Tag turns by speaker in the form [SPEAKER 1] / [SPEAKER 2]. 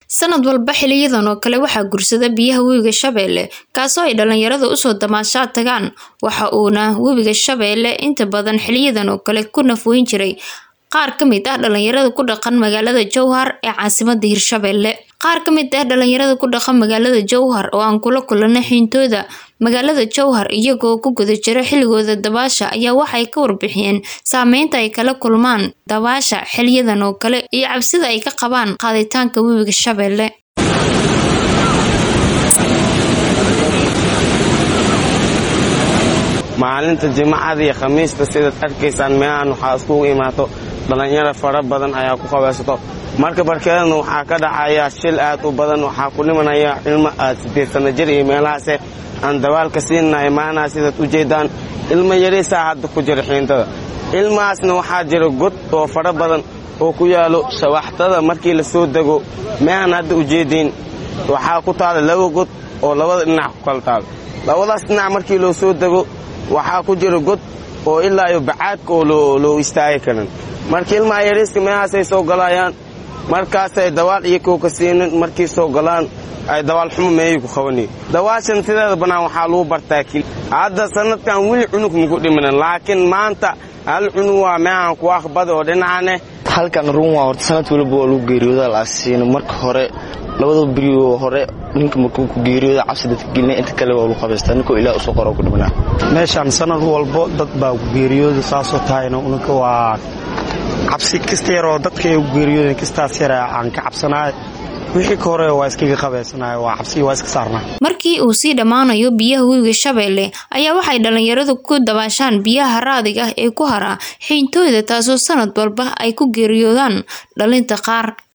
[SPEAKER 1] Sanad walba xiliyadan oo kale waxaa guursada biyaha webiga Shabeelle kaasoo ay dhalinyarada usoo damaashaad tagaan waxa uuna webiga Shabeelle inta badan xiliyadan oo kale ku naf weyn jiray qaar ka mid ah dhalinyarada ku dhaqan magaalada Jowhar ee caasimadda Hirshabelle. Qaar ka mid ah dhalinyarada ku dhaqan magaalada Jowhar oo aan kula kulanay xintooda magaalada Jowhar iyagoo ku guda jira xilligooda dabaasha ayaa waxay ka warbixiyeen saameynta ay kala kulmaan dabaasha xiliyadan oo kale iyo cabsida ay ka qabaan qaaditaanka webiga Shabeelle.
[SPEAKER 2] maalinta jimcada iyo khamiista sidaad arkaysaan meelahan waxaa iskugu imaato dhallinyaro fara badan ayaa ku qabaysato marka barkeedana waxaa ka dhacaya shil aad u badan waxaa ku dhimanaya ilmo aad sideed sanno jir iyo meelahaase aan dabaalka siinnahay maanaha sidaad u jeeddaan ilmo yariisaa hadda ku jira xiintada ilmahaasna waxaa jira god oo fara badan oo ku yaalo shawaxtada markii la soo dego meehan hadda ujeeddiin waxaa ku taala laba god oo labada dhinac ku kala taalo labadaas dhinac markii loo soo dego waxaa ku jira god oo ilaa iyo bacaadka oo loo istaagi karin marka ilmaha yariiska meelahaasay soo galayaan markaasay dawaal iyo kowka siinin markii soo galaan ay dawaal xumo meeyay ku qabanayen dawaashan sideeda bannaan waxaa lagu bartaa kili hadda sannadkan weli cunug maku dhiminan laakiin maanta hal cunug waa meehan ku aqbada oo dhinacane
[SPEAKER 3] halkan run waa horta sanad waliba waa lagu geeriyooda laasiina marka hore labada berioo hore ninka markuu ku geeriyooda cabsi dadka gelina inta kale waa lagu qabaystaa ninkoo ilaah usoo qoro ku dhimanaa
[SPEAKER 4] meeshaan sanad walbo dad baa ku geeriyooda saasoo tahayna unanka waa cabsi kasta yaroo dadka ay ku geeriyooden kastaas yara aan ka cabsanaay wixii ka hore waa iskaga qabaysanay waa cabsi waa iska saarnaa
[SPEAKER 1] markii uu sii dhammaanayo biyaha webiga Shabeelle ayaa waxay dhalinyaradu ku dabaashaan biyaha raadiga ah ee ku hara xiintooyda taasoo sanad walba ay ku geeriyoodaan dhalinta qaar